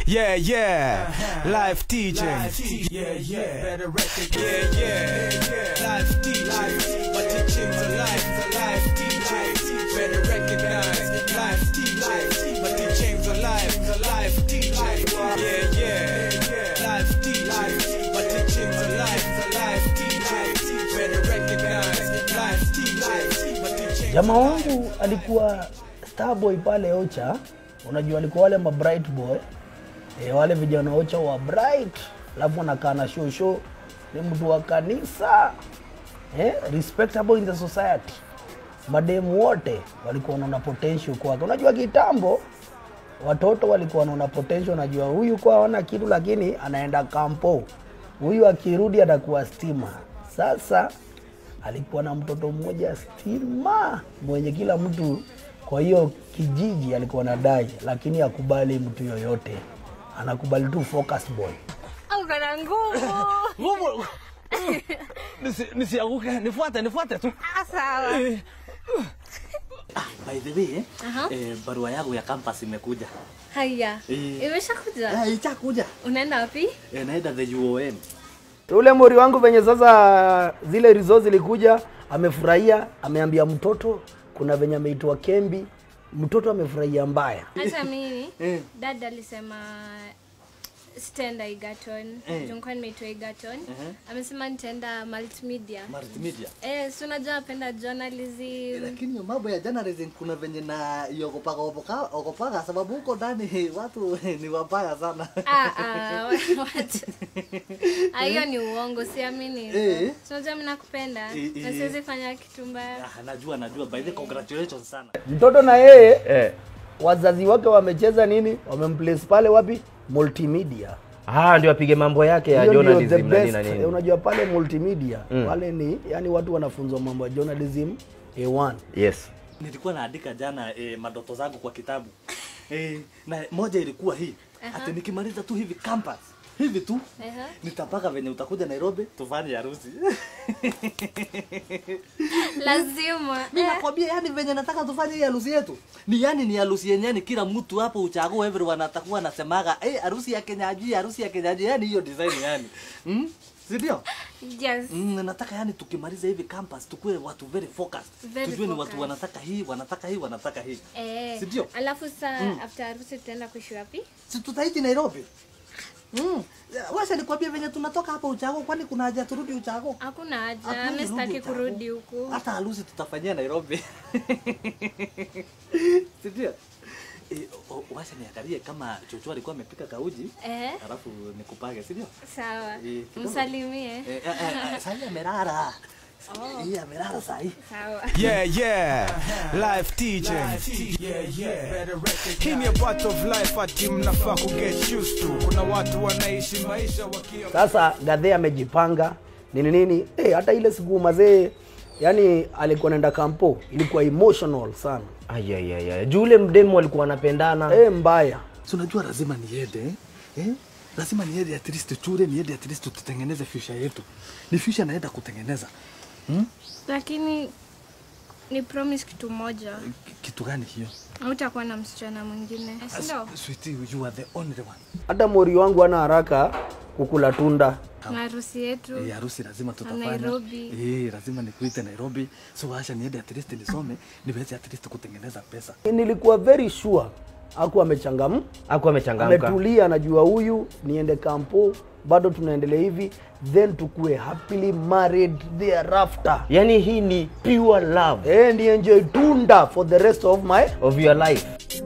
Yeah, yeah. Live DJ. Yeah, yeah. Better record. Yeah, yeah. Live DJ. My teachings are live. Live DJ. Better recognize. Live DJ. My teachings are live. Live DJ. Yeah, yeah. Live DJ. My teachings are live. Live DJ. Better recognize. Live DJ. My teachings Jamaa wangu alikuwa starboy pale Ocha, unajua alikuwa wale ma bright boy e, wale vijana Ocha wa bright, alafu anakaa na show show, ni mtu wa kanisa eh, respectable in the society. Mademu wote walikuwa wanaona potential kwake. Unajua kitambo watoto walikuwa wanaona potential, unajua huyu kwa hawana kitu, lakini anaenda kampo, huyu akirudi atakuwa stima. Sasa alikuwa na mtoto mmoja stima mwenye kila mtu kwa hiyo kijiji alikuwa nadai, lakini akubali mtu yoyote, anakubali tu focus boy. Au kana nguvu. Nguvu. Nisi- Nisianguke, nifuate, nifuate tu. Ah, sawa. By the way, eh, Aha. eh, barua yangu ya campus imekuja. Haya. Eh. Imeshakuja. Eh, ichakuja. Unaenda wapi? Eh, naenda the UOM. Ule mori wangu venye sasa zile results zilikuja, amefurahia, ameambia mtoto kuna venye ameitwa Kembi, mtoto amefurahia mbaya. Hata mimi Eh. dada alisema sitaenda Egerton. Eh. Nilikuwa nimeitwa Egerton. Amesema nitaenda multimedia. Multimedia. Eh, si unajua napenda journalism. Lakini hiyo mambo ya journalism kuna venye na iogopaga ogopa- ogopaga sababu huko ndani watu ni wabaya sana. Ah, ah, what? Ah, hiyo ni uongo, siamini. Eh. Si unajua mimi nakupenda Eh, na eh. siwezi fanya kitu mbaya. Ah, najua najua by the congratulations sana. Mtoto na yeye eh, wazazi wake wamecheza nini, wamemplace pale wapi, multimedia. Ah, ndio apige mambo yake ya Hiyo ndio the journalism na nini best. na Eh, nini. Unajua pale multimedia pale ni yani watu wanafunzwa mambo ya journalism A1. Yes. Nilikuwa naandika jana eh, madoto zangu kwa kitabu. Eh, na moja ilikuwa hii. Ati nikimaliza tu hivi campus hivi tu Ehe. nitapaka venye utakuja Nairobi tufanye harusi. Lazima. Mimi Eh. nakwambia yani venye nataka tufanye hii harusi yetu. Ni yani ni harusi yenyewe ni kila mtu hapo uchague everyone atakuwa anasemaga eh harusi ya Kenyaji, harusi ya Kenyaji yani hiyo design yani. Mm? Si ndio? Yes. Mm, nataka yani tukimaliza hivi campus tukue watu very focused. Very Tujue ni watu focused. wanataka hii, wanataka hii, wanataka hii. Eh. Si ndio? Alafu saa after harusi tutaenda kuishi wapi? Si tutaishi Nairobi. Mm. Washa nikwambie venye tunatoka hapa Uchago kwani kuna haja turudi Uchago? Hakuna haja. Hatuwezi Mimi sitaki rudi Uchago. kurudi huku. Hata harusi tutafanyia Nairobi. Si ndio? Eh, o- o- washa niangalie kama Chocho alikuwa amepika kauji. Eh. Alafu nikupage, si ndio? Sawa. Eh, kidogo. Msalimie. Eh, eh, eh, sasa amelala. Hii amelala saa hii. Sawa. Yeah, yeah. Live DJ. Yeah, yeah. Better record. Hii ni a part of life ati mnafaa ku get used to. Kuna watu wanaishi maisha wakia Sasa Gadhe amejipanga nini nini, eh, hata ile siku mazee, yani alikuwa naenda kampo, ilikuwa emotional sana Ayayaya. Juu ule mdemu alikuwa anapendana. eh, mbaya Si unajua lazima niende eh? eh? Lazima niende at least chure, niende at least tutengeneze future yetu. Ni future naenda kutengeneza. Lakini ni promise kitu moja. K- Kitu gani hiyo? Hautakuwa na msichana mwingine. Si ndio? Sweetie, you are the only one. hata mori wangu ana haraka kukula tunda Na harusi yetu. Eh, harusi lazima tutafanya. Nairobi. Eh, lazima nikuite Nairobi. So acha niende at least nisome, niweze at least kutengeneza pesa. nilikuwa very sure aku amechangam Hakuwa amechangamka. ametulia anajua huyu niende kampo bado tunaendelea hivi then tukue happily married thereafter Yaani hii ni pure love eh, ni enjoy tunda for the rest of my of your life.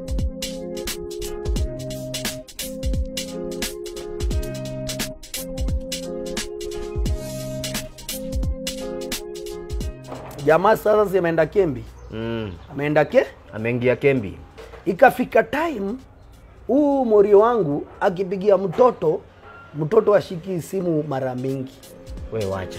jamaa sasa si ameenda kembi Mm. ameenda ke Ameingia Kembi. ikafika time huu morio wangu akipigia mtoto mtoto ashiki simu mara mingi We wacha.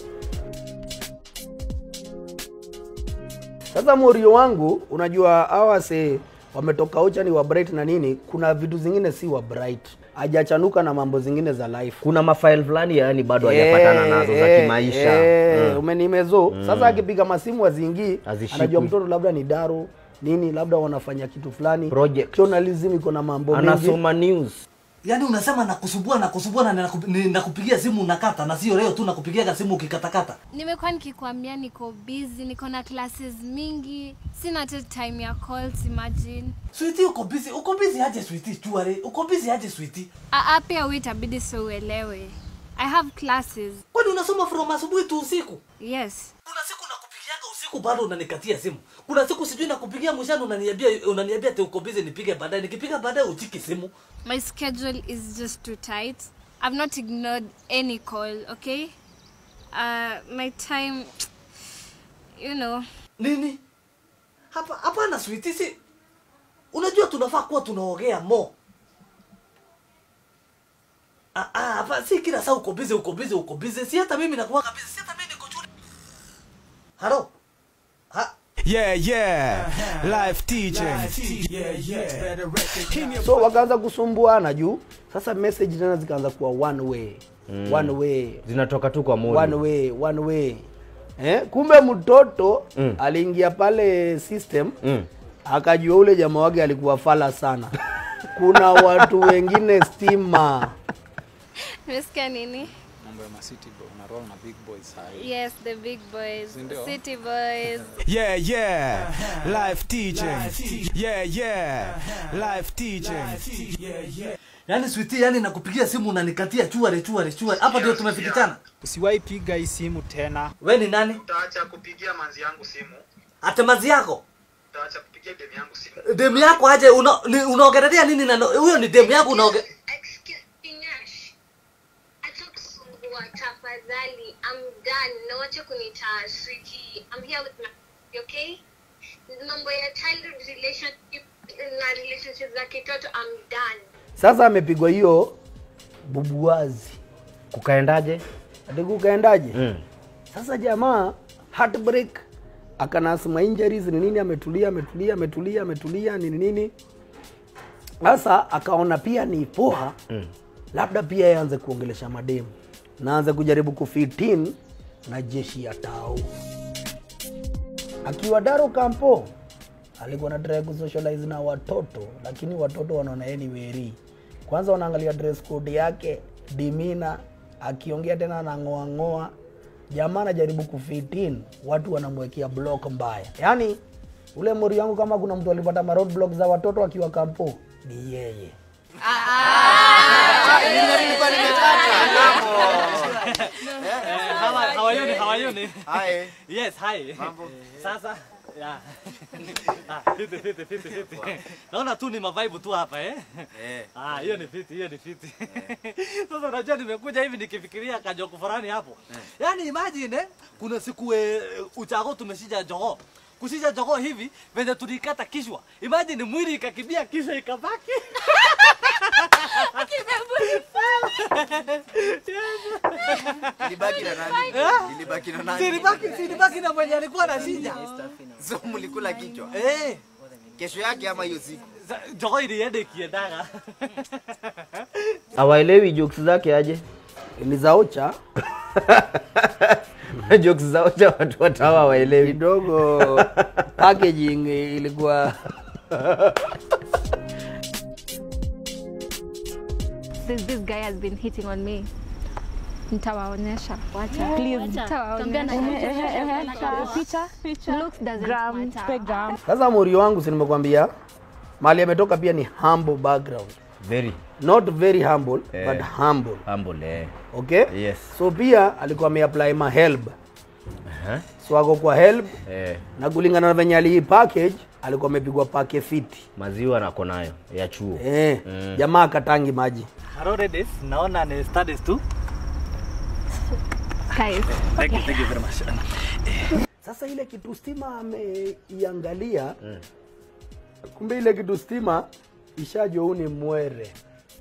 sasa morio wangu unajua hawa se wametoka ocha ni wa bright na nini kuna vitu zingine si wa bright hajachanuka na mambo zingine za life Kuna mafaili fulani yaani bado hajapatana nazo za Eh, kimaisha. eh, Mm. umenimezo sasa akipiga masimu azingii Hazishikwi. anajua mtoto labda ni daro nini labda wanafanya kitu fulani Project. journalism iko na mambo mengi Anasoma news. yaani unasema nakusumbua nakusumbua na ninakup- ninakupigia simu unakata na sio leo tu nakupigia simu ukikatakata nimekuwa nikikwambia niko busy niko na classes mingi sina hata time ya calls imagine switi uko busy uko busy aje switi chuare uko busy aje switi Aa, pia hu itabidi so uelewe i have classes kwani unasoma from asubuhi tu usiku yes kuna siku nakupigiaga usiku bado unanikatia simu kuna siku sijui nakupigia mshana unaniambia unaniambia ati uko busy nipige baadaye nikipiga baadaye uchiki simu my schedule is just too tight i've not ignored any call okay uh, my time you know nini hapa hapana switi si unajua tunafaa kuwa tunaongea mo Ah, ah, hapa si kila saa uko busy uko busy uko busy si hata mimi nakuwaga busy si hata mimi niko shule halo ha Yeah, yeah. Live teaching. Yeah, yeah. Better recognize. so wakaanza kusumbuana juu sasa message tena zikaanza kuwa one way mm. one way zinatoka tu kwa one moni way one way eh? kumbe mtoto Mm. mm. aliingia pale system Mm. akajua ule jamaa wake alikuwa fala sana kuna watu wengine stima nimesikia nini mambo ya macity bro una roll na big boys hai yes the big boys Ndio. city boys Yeah, yeah. Live teaching. Yeah, yeah. Live teaching. Yeah, yeah. yaani switi yani nakupigia simu unanikatia chuare chuare chuare hapa ndio tumefikishana usiwahi piga hii simu tena we ni nani utaacha kupigia manzi yangu simu atemazi yako utaacha kupigia demu yangu simu demu yako aje una- ni- unaongelea nini na huyo ni demu yako unaonge Excuse me, Nash. Acha kusumbua tafadhali. I'm done. Na wacha kunita sweetie. I'm here with my okay? Mambo ya childhood relationship na relationship za kitoto I'm done. sasa amepigwa hiyo bubuazi kukaendaje ati kukaendaje mm. sasa jamaa heartbreak akanasma injuries ni nini ametulia ametulia ametulia ametulia nini nini sasa akaona pia ni poa Mm. labda pia yaanze kuongelesha mademu naanze kujaribu kufitin na jeshi ya tao akiwa daro kampo alikuwa na try kusocialize na watoto lakini watoto wanaona yeye ni weri kwanza wanaangalia dress code yake dimina akiongea tena anang'oang'oa jamaa anajaribu kufitin watu wanamwekea block mbaya yaani ule mori wangu kama kuna mtu alipata ma road block za watoto akiwa kampo ni yeye hawayoni hawayoni Hi. yes hi sasa ya Ah, fiti fiti fiti fiti naona tu ni mavaibu tu hapa eh Eh. ah hiyo ni fiti hiyo ni fiti sasa unajua nimekuja hivi nikifikiria kajoko fulani hapo yaani imagine eh, kuna siku eh, uchago tumeshija jogo kusija jogo hivi venye tulikata kishwa imagine mwili ikakibia kisha ikabaki Nilibaki na nani? Nilibaki na nani? silibaki silibaki na mwenye alikuwa na shija So mlikula kichwa. eh Kesho yake ama hiyo siku. sa- jogo ilienda ikiendaga awaelewi jokes zake aje ni zaocha jokes za ocha watu watawa hawaelewi kidogo packaging ilikuwa this, this guy has been hitting on me nitawaonyesha wacha please nitawaonyesha picha looks doesn't matter sasa mori wangu si nimekwambia mali ametoka pia ni humble background very not very humble Eh. but humble humble eh. okay Yes. so pia alikuwa ameapply ma help Aha. so ako kwa help eh. na kulingana na venye alii package alikuwa amepigwa pake fiti maziwa nako nayo ya chuo eh, Mm. jamaa akatangi maji Hello ladies, naona ni studies tu. guys Thank you, thank you very much. sasa ile kitu stima ameiangalia mm. kumbe ile kitu stima ishajua huu ni mwere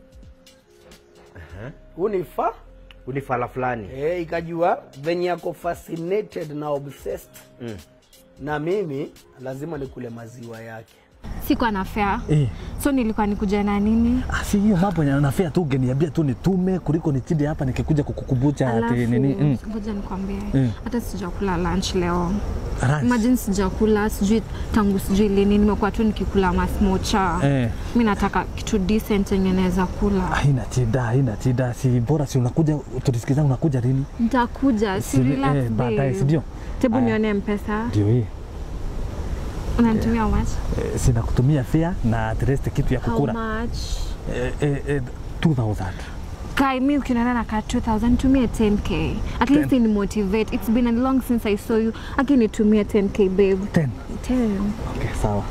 huu ni fa unifala fulani e, ikajua venye ako fascinated na obsessed mm. na mimi lazima nikule maziwa yake sikuwa na fare Eh. so nilikuwa nikuja na nini Ah, si hiyo mambo yanafea tu ungeniambia tu nitume kuliko nichinde hapa nikikuja kukukumbusha ati Alafu, nini mm. ngoja nikwambie Mm. hata sijakula lunch leo Lunch? imagine sijakula sijui tangu sijui lini nimekuwa tu nikikula masmocha Eh. mi nataka kitu decent yenye naweza kula haina shida haina shida si bora si unakuja tulisikizana unakuja lini nitakuja si Si- relax eh, baadaye, babe. si ndio? tebu Aya. nione mpesa ndio hii unanitumia how much eh, sina kutumia fare na at least kitu ya how kukula much eh, eh, eh, 2000 kai mi ukiniona na ka 2000 tumie 10k at least ni motivate it's been a long since i saw you aki nitumie 10k babe 10 10 okay sawa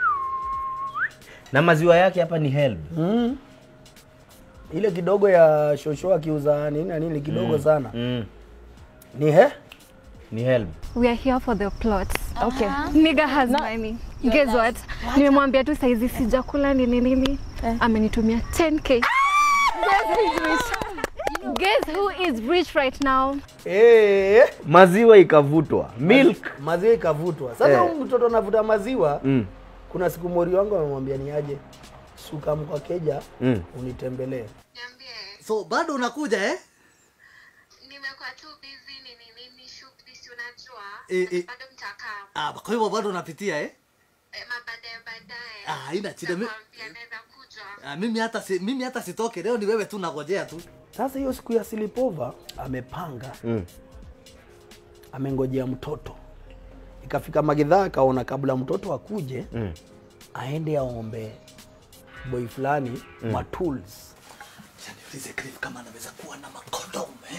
na maziwa yake hapa ni help mm. ile kidogo ya shosho akiuza nini na nini kidogo sana mm. ni he ni help we are here for the plot okay nigga has money guess what nimemwambia tu saizi sijakula nini nini amenitumia 10k guess who is rich guess who is rich right now Eh, maziwa ikavutwa milk maziwa ikavutwa sasa Eh. huyu mtoto anavuta maziwa mm. kuna siku mori wangu amemwambia ni aje suka mkwa keja Mm. unitembelee so bado unakuja eh? nimekuwa tu busy nini nini shughuli si unajua Eh, eh. bado mtakaa Ah, kwa hivyo bado unapitia eh? eh, mabaadaye baadaye Ah, haina shida mi, Nitakwambia, naweza kuja ah, mimi hata si, mimi hata sitoke leo ni wewe tu nagojea tu sasa hiyo siku ya silipova amepanga Mm. amengojea mtoto ikafika magidhaa akaona kabla mtoto akuje Mm. aende aombe boy fulani mm. matools niulize Cliff kama anaweza kuwa na makondomu eh?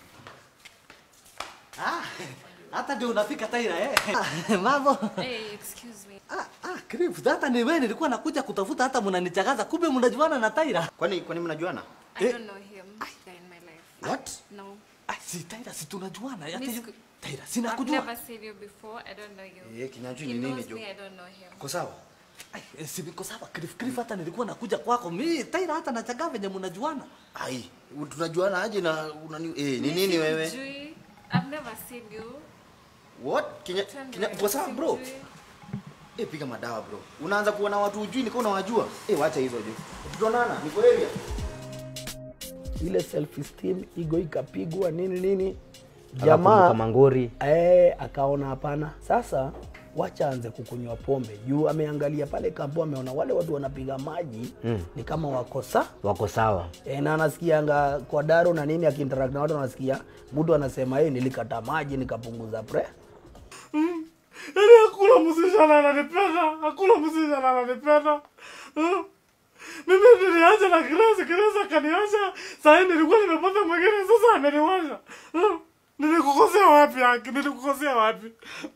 ah, hata ndio unafika Taira eh? Ah, mambo Hey, excuse me. ah, ah, Cliff, hata ni wewe nilikuwa nakuja kutafuta hata mnanichagaza kumbe mnajuana na Taira Kwani kwani mnajuana? I Eh. don't know him in my life. What? No. ah, si Taira si tunajuana hata Miss hiyo Ku- Taira sina I've kujua never seen you before. I don't know you. Eh, kinyanjui He ni nini knows jo? me, I don't know him. Uko sawa? Ai, eh, si niko sawa Cliff, Cliff hata nilikuwa nakuja kwako mimi Taira hata nachagaa venye mnajuana Ai, u- tunajuana aje na unani eh, ni Mi nini wewe? simjui. I've never seen you. What? Kinya, Twende, kinya, uko sawa bro? simjui. Eh, piga madawa bro. Unaanza kuona watu ujui niko unawajua. Eh, wacha hizo jo. Tutaonana, niko area. ile self esteem ego ikapigwa nini nini Akakumbuka jamaa mangori eh, akaona hapana sasa wacha anze kukunywa pombe juu ameangalia pale kampo ameona wale watu wanapiga maji Mm. ni kama wakosa wako sawa e, na anasikianga kwa daro na nini akiinteract na watu anasikia mtu anasema hey, nilikata maji nikapunguza pre Yaani hakuna msichana ananipenda, hakuna msichana ananipenda. Hmm? Mimi niliacha na Grace, Grace akaniacha. Sasa nilikuwa nimepata mwingine, sasa ameniwacha. Hmm? Nilikukosea wapi haki? Nilikukosea wapi?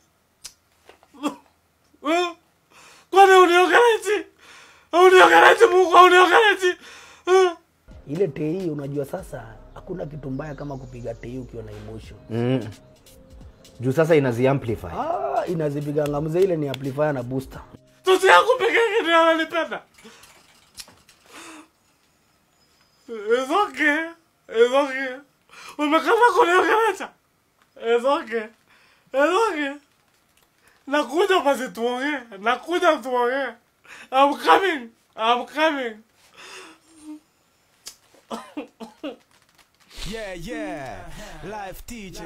Hmm? Kwani uniogereji? Uniogereji Mungu, uniogereji? Hmm? ile tei unajua sasa hakuna kitu mbaya kama kupiga tei ukiwa na emotion mm. juu sasa inazi amplify ah, inazipiganga mzee ile ni amplifier na booster Tusi yangu peke yake ndio ananipenda. It's okay. It's okay. Umekata kuniongelesha. It's okay. It's okay. Nakuja basi tuongee. Nakuja tuongee. I'm coming. I'm coming. Yeah, yeah. Life teaching.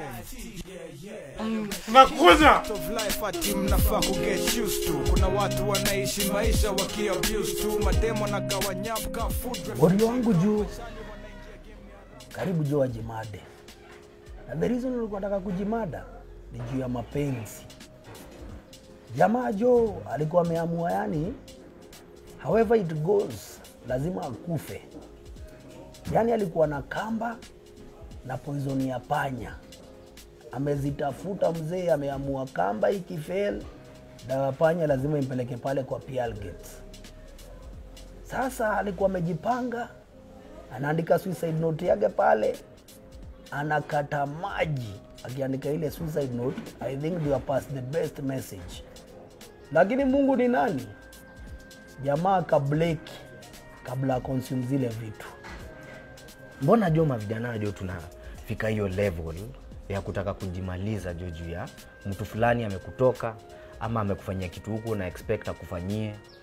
Nakuja. of life ati mnafaa kuget used to. Kuna watu wanaishi maisha wakiabuse tu, mademo na gawanyapka food Borio wangu juu karibu juu ajimade, na the reason nilikuwa nataka kujimada ni juu ya mapenzi. Jamaa jo alikuwa ameamua, yani however it goes, lazima akufe. Yani alikuwa na kamba na poison ya panya, amezitafuta mzee, ameamua kamba ikifail, dawa ya panya lazima impeleke pale kwa Pearlgate. Sasa alikuwa amejipanga, anaandika suicide note yake pale, anakata maji akiandika ile suicide note. I think they are past the best message, lakini Mungu ni nani? Jamaa kableki kabla consume zile vitu. mbona jo mavijana jo tunafika hiyo level ya kutaka kujimaliza jo juu ya mtu fulani amekutoka ama amekufanyia kitu huku na expect akufanyie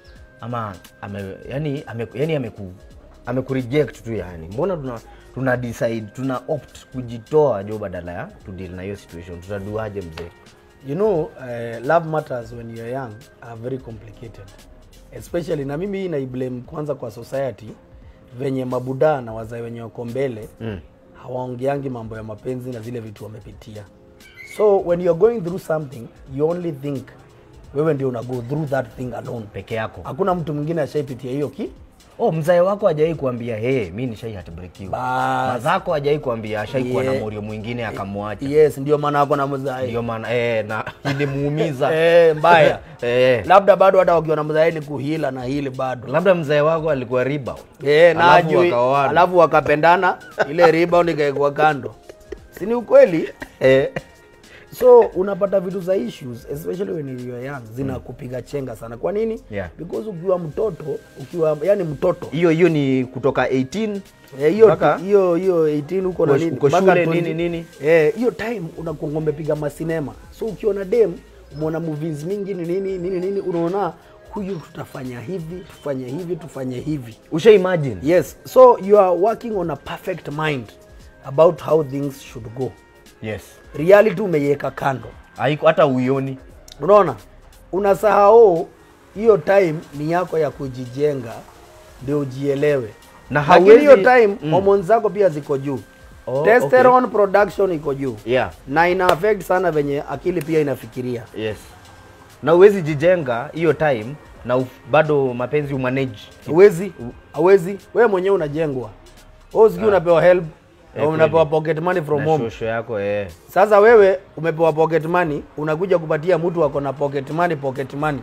ama ame, yani, ame, yani ameku amekureject tu yani mbona tuna tuna decide tuna opt kujitoa jo badala ya to deal na hiyo situation tutaduaje mzee you know uh, love matters when you're young are very complicated especially na mimi hii naiblame kwanza kwa society venye mabudaa na wazee wenye wako mbele mm. hawaongeangi mambo ya mapenzi na zile vitu wamepitia so when you're going through something you only think wewe ndio una go through that thing alone peke yako hakuna mtu mwingine ashaipitia hiyo ki oh mzae wako hajawai kuambia hey, mi nishai hatbrekiwa Bas. mazako hajawai kuambia ashaikuwa Yeah. na morio mwingine akamwacha yes ndio maana ako na mzae ndio maana eh, na ilimuumiza Eh, mbaya eh. labda bado hata wakiwa na mzae ni kuhila na hili bado labda mzae wako alikuwa riba Eh, na Alafu ajui wakaoana. alafu wakapendana ile rebound ikaekwa kando si ni ukweli eh. so unapata vitu za issues especially when you are young zinakupiga chenga sana kwa nini Yeah. because ukiwa mtoto ukiwa yani mtoto hiyo hiyo ni kutoka 18 Eh, hiyo mpaka- hiyo hiyo 18 huko na Uko- nini uko mpaka shule, 20. nini, nini. eh hiyo time unakuwa umepiga masinema so ukiona dem umeona movies mingi ni nini nini nini unaona huyu tutafanya hivi tufanye hivi tufanye hivi usha imagine yes so you are working on a perfect mind about how things should go yes reality umeiweka kando haiko hata uioni unaona unasahau hiyo time ni yako ya kujijenga ndio ujielewe Na lakini hiyo hauwezi- time mm. hormones zako pia ziko juu Oh, testosterone production iko juu yeah na ina affect sana venye akili pia inafikiria yes na uwezi jijenga hiyo time na uf, bado mapenzi umanage hawezi hawezi wewe mwenyewe unajengwa wewe sijui unapewa help Eh, au unapewa kweli. pocket money from na home shosho yako eh. sasa wewe umepewa pocket money unakuja kupatia mtu ako na pocket money pocket money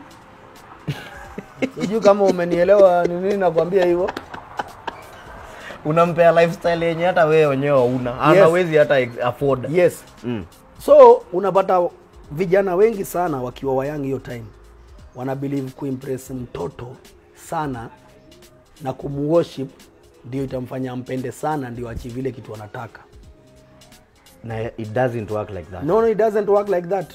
sijui kama umenielewa ni nini nakwambia hivyo unampea lifestyle yenye hata wewe wenyewe una Yes. anawezi hata ex- afford yes mm. so unapata vijana wengi sana wakiwa wayang hiyo time wana believe kuimpress mtoto sana na kumworship ndio itamfanya ampende sana ndio achieve ile kitu anataka na it doesn't work like that no no it doesn't work like that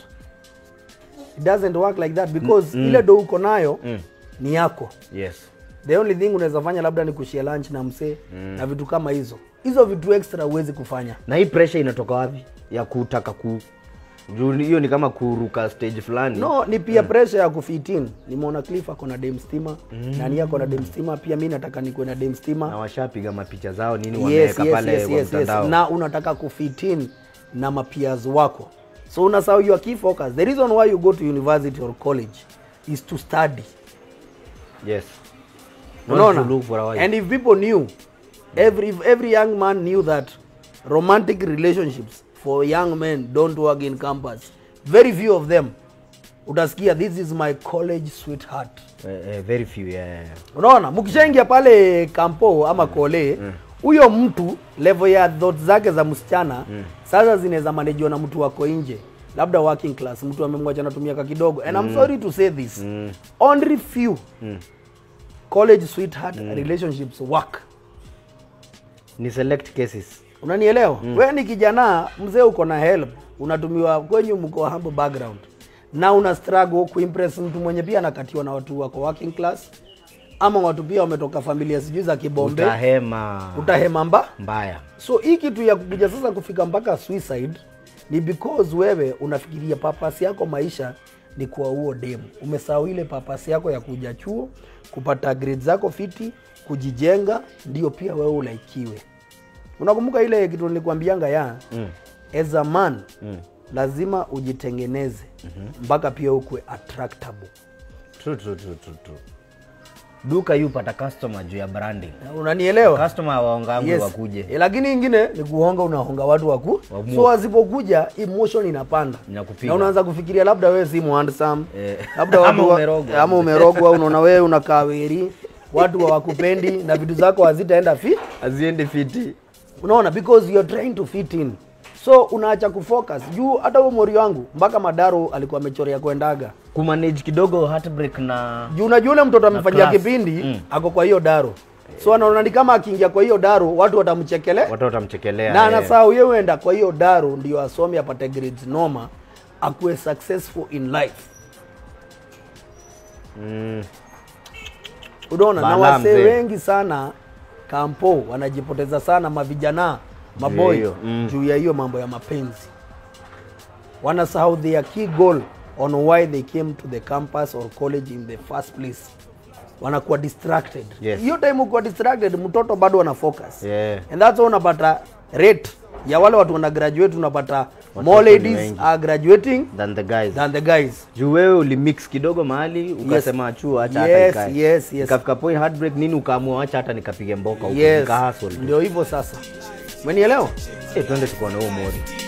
it doesn't work like that because ile do uko nayo Mm. ni yako yes the only thing unaweza fanya labda ni kushia lunch na msee na vitu kama hizo hizo vitu extra huwezi kufanya na hii pressure inatoka wapi ya kutaka ku juu hiyo ni kama kuruka stage fulani no ni pia pressure ya kufitin nimeona cliff ako na dem stima mm. nani ako na dem stima pia mi nataka nikuwe na dem na stima washapiga mapicha zao nini yes, wameweka yes, pale yes, kwa yes, yes. mtandao na unataka kufitin na mapias wako so unasahau your key focus the reason why you go to university or college is to study yes Not unaona to look for a wife. and if people knew every if every young man knew that romantic relationships for young men don't work in campus very few of them utasikia this is my college sweetheart eh, eh, very few yeah, yeah. unaona mkishaingia pale kampo ama kole huyo mtu level ya thought zake za msichana sasa zinaweza manejiwa na mtu wako nje labda working class mtu amemwacha anatumia ka kidogo and I'm sorry to say this only few college sweetheart relationships work ni select cases unanielewa mm. wewe ni kijana mzee uko na help unatumiwa kwenyu mko humble background na una struggle kuimpress mtu mwenye pia anakatiwa na watu wako working class ama watu pia wametoka familia sijui za kibombe utahema utahema mba mbaya so hii kitu ya kukuja sasa kufika mpaka suicide ni because wewe unafikiria papasi yako maisha ni kuwa huo demu umesahau ile papasi yako ya kuja chuo kupata grade zako fiti kujijenga ndio pia wewe ulaikiwe unakumbuka ile kitu nilikwambianga ya mm. as a man Mm. lazima ujitengeneze mpaka pia ukwe attractable True, true, true, true, true. duka yu pata customer juu ya branding unanielewa customer waongangu yes. wakuje Eh, lakini ingine ni kuhonga unahonga watu waku Wamu. so wasipokuja emotion inapanda Inakupiga. na unaanza kufikiria labda wewe si handsome Eh. labda watu Ama wa- umerogwa. ama umerogwa unaona wewe unakaa weri watu hawakupendi na vitu zako hazitaenda fi aziendi fiti unaona because you're trying to fit in so unaacha kufocus juu hata huo mori wangu mpaka madaro alikuwa amechorea kuendaga kumanage kidogo heartbreak na juu unajua ule mtoto amefanyia class. kipindi Mm. ako kwa hiyo daro so anaona ni kama akiingia kwa hiyo daro watu watamchekele watu watamchekelea na eh. anasahau yeye huenda kwa hiyo daro ndio asome apate grades noma akuwe successful in life mm. unaona na Balaa wasee mzee. wengi sana kampo wanajipoteza sana mavijana maboy hiyo, mm. juu ya hiyo mambo ya mapenzi wanasahau their key goal on why they came to the campus or college in the first place wanakuwa distracted Yes. hiyo time ukiwa distracted mtoto bado ana focus Yeah. and that's why unapata rate ya wale watu wana graduate unapata Watoto more ni ladies wengi. are graduating than the guys than the guys juu wewe ulimix kidogo mahali ukasema chuo acha hata Yes, ikae. yes, yes. ikafika point heartbreak nini ukaamua acha hata nikapige mboka huko yes nikahustle tu. ndio hivyo sasa umenielewa Eh, twende tukaone huo mori